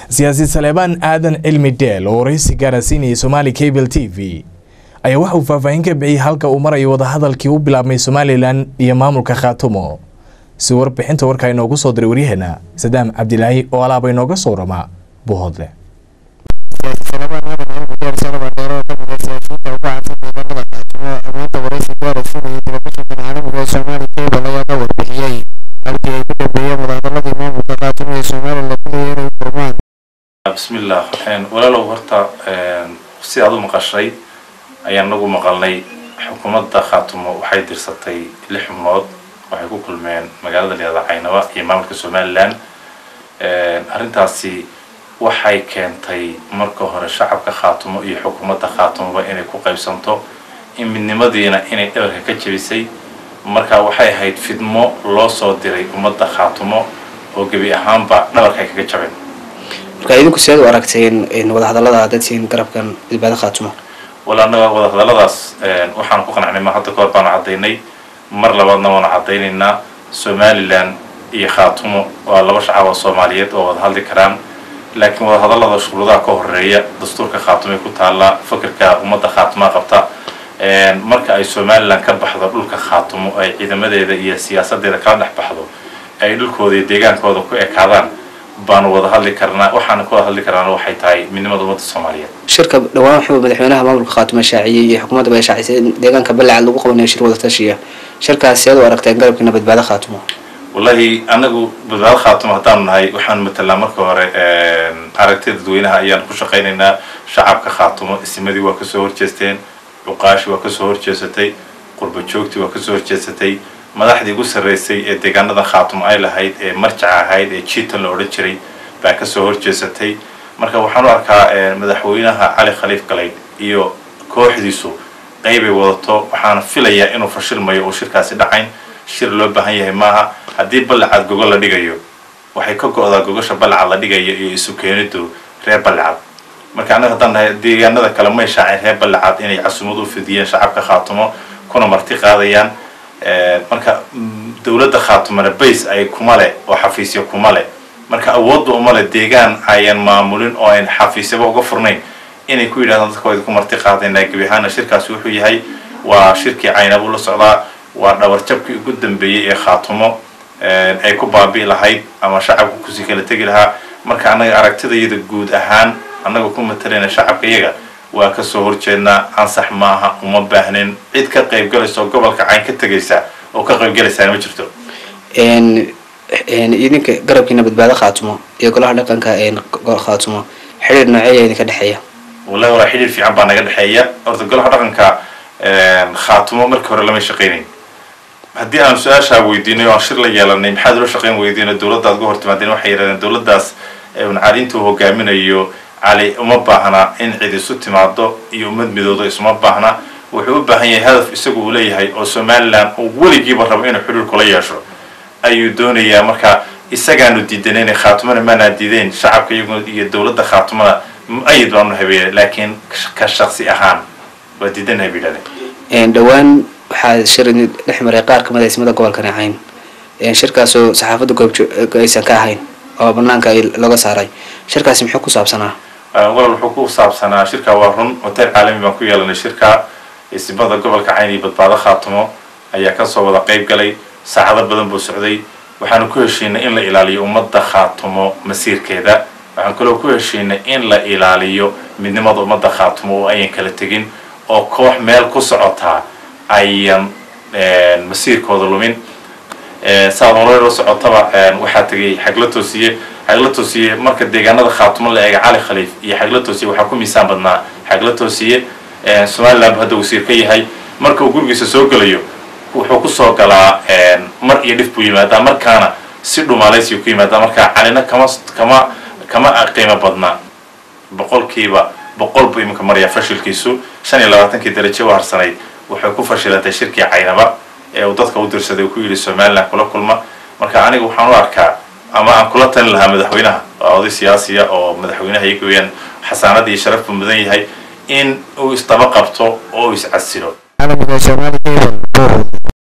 siyaasi saleebaan aadan cilmi dheel oo waraysi gaarasiinayay somaali cable t v ayaa waxa uu faahfaahin ka bixiyey halka uu marayo wadahadalkii u bilaabmay somalilan iyo maamulka khaatumo si warbixinta warkaa inoogu soo diray waryaheena sadaam cabdilaahi oo alaaba inooga soo rama buuhoodle bismillaah walaalow horta si aad u maqashay ayaan nagu maqalnay xukuumadda khaatumo waxay dirsatay lix xubnood waxay ku kulmeen magaalada liada caynaba iyo maamulka somalilan arrintaasi waxay keentay marka hore shacabka khaatumo iyo xukuumadda khaatumoba inay ku qaybsanto in midnimadiina inay dhabarka ka jebisay marka waxay ahayd fidmo loo soo diray ummadda khaatumo oo gebi ahaanba dhabarka ay kaga jabeen marka idinku siaad u aragteen wadahadallada dadsiin garabkan badbaado khaatumo wala annaga wadahadalladaas waxaan ku qanacnay ma hadda kahor baanu caddaynay mar labaadna waanu caddaynaynaa somalilan iyo khaatumo waa laba shacab oo soomaaliyeed oo wada hadli karaan laakiin wadahadallada shuruudaha ka horeeya dastuurka khaatumoy ku taallaa fakerka ummadda khaatumaa qabta marka ay somalilan ka baxdo dhulka khaatumo ay ciidamadeeda iyo siyaasadeeda kala dhex baxdo ay dhulkooda iyo deegaankooda ku ekaadaan baanu wada hadli karnaa waxaana ku wada hadli karnaana waxay tahay midnimada ummadda soomaaliyeed shirka dhawaan wuxuu madaxweynaha maamulka khaatumo shaaciyey iyo xukuumadda bay shaacisay in deegaanka balacad lagu qabanayo shir wada tashiya shirkaas siaad u aragteen garabkiina badbaado khaatumo wallahi anagu badbaado khaatumo haddaanu nahay waxaanu matelnaa marka hore aragtida dadweynaha ayaan ku shaqaynaynaa shacabka khaatumo isimadii waa kasoo horjeesteen cuqaashi waa kasoo horjeesatay qurba joogtii waa kasoo horjeesatay madaxdii ugu sarreysay ee deegaanada khaatumo ay lahayd ee marjaca ahayd ee jiitan la odhan jiray baa kasoo horjeesatay marka waxaan u arkaa madaxweynaha cali khaliif galayd iyo kooxdiisu qeybay wadato waxaana filayaa inuu fashilmayo oo shirkaasi dhacayn shir loo baahan yahay maaha haddii ballacad gogo la dhigayo waxay ka go-daa gogasha ballacad la dhigayo iyo isu keenidu reer ballacad marka annaga haddaan nahay deegaanada kale may shaaceen reer ballacad inay casumad u fidiyeen shacabka khaatumo kuna marti qaadayaan marka dowladda khaatumana bays ay kuma leh oo xafiisyo kuma leh marka awoodda uma leh deegaan ayan maamulin oo ayn xafiisyaba uga furnayn inay ku yidhahdaan dadka wayda ku marti qaadaynaa gebi ahaana shirkaasi wuxuu yahay waa shirkii caynabuu la socdaa waa dhabarjabkii ugu dambeeyey ee khaatumo ay ku baabi'i lahayd ama shacabka kusii kala tegi lahaa marka annaga aragtidayada guud ahaan annaga ku matalayna shacabka iyaga waa kasoo horjeednaa ansax maaha uma baahnin cid ka qaybgalaysa oo gobolka cayn ka tegaysa oo ka qaybgalaysaana ma jirto idinka garabkiina badbaado khaatumo iyo golaha dhaqanka khaatumo xidhiir nooceeya idinka dhexeeya wallahi walaa xidhiir fiican baa naga dhexeeya horta golaha dhaqanka khaatumo markii hore lama shaqaynayn haddii aan su-aashaa weydiinay o aan shir la yeelanay maxaad ula shaqayn weydiina dowladda ad uga hortimaadeen waxay yidhahdeen dowladdaas caliintuu hogaaminayo cali uma baahna in cid isu timaado iyo ummad midoodo isuma baahna wuxuu u baahan yahay hadaf isagu uu leeyahay oo somalilan uu weligiiba rabo inuu xidhiir kula yeesho ayuu doonayaa marka isagaanu diidanayna khaatumana maanaa diideyn shacabka iyagu iyo dowladda khaatumana mu-ayid baanu habeeyay laakiin ka shaksi ahaan waa diidanahay bay yidhahdeen dhowaan waxaa shir dhex maray qaar kamid a ismada gobolka nacayn shirkaasoo saxaafadda goobjo aysan ka ahayn oo banaanka ay laga saaray shirkaasi muxuu ku saabsanaa walal wuxuu ku saabsanaa shirka waa run hotel caalami baan ku yeelanay shirka ismada gobolka cayn iyo badbaado khaatumo ayaa kasoo wada qeyb galay saacado badan buu socday waxaanu ku heshiinay in la ilaaliyo ummadda khaatumo masiirkeeda waxaan kaloo ku heshiinay in la ilaaliyo midnimada ummadda khaatumo oo ayan kala tegin oo koox meel ku socotaa ayan masiirkooda lumin saad nolol la socotaba waxaa tegay xagla toosiye xagla toosiye marka deegaanada khaatumo la eega cali khaliif iyo xagla toosiye waxaa ku miisaan badnaa xagla toosiye somaliland bu hadda wasiir ka yahay marka uu gurigiisa soo gelayo wuxuu kusoo galaa mar iyo dhif buu yimaadaa markaana si dhumaalaysiyu ku yimaadaa marka calina kama kama kama qiimo badnaa boqolkiiba boqol buu iminka marayaa fashilkiisu shan iyo labaatankii darajo u harsanayd waxay ku fashilantay shirkii caynaba ee uu dadka u dirsaday uu ku yidhi somaliland kula kulma marka aniga waxaan u arkaa ama aan kula talin lahaa madaxweynaha waa oday siyaasiya oo madaxweynaha iyaga weyaan xasaanad iyo sharaf buu mudan yahay in uu isdaba qabto oo uu iscasilo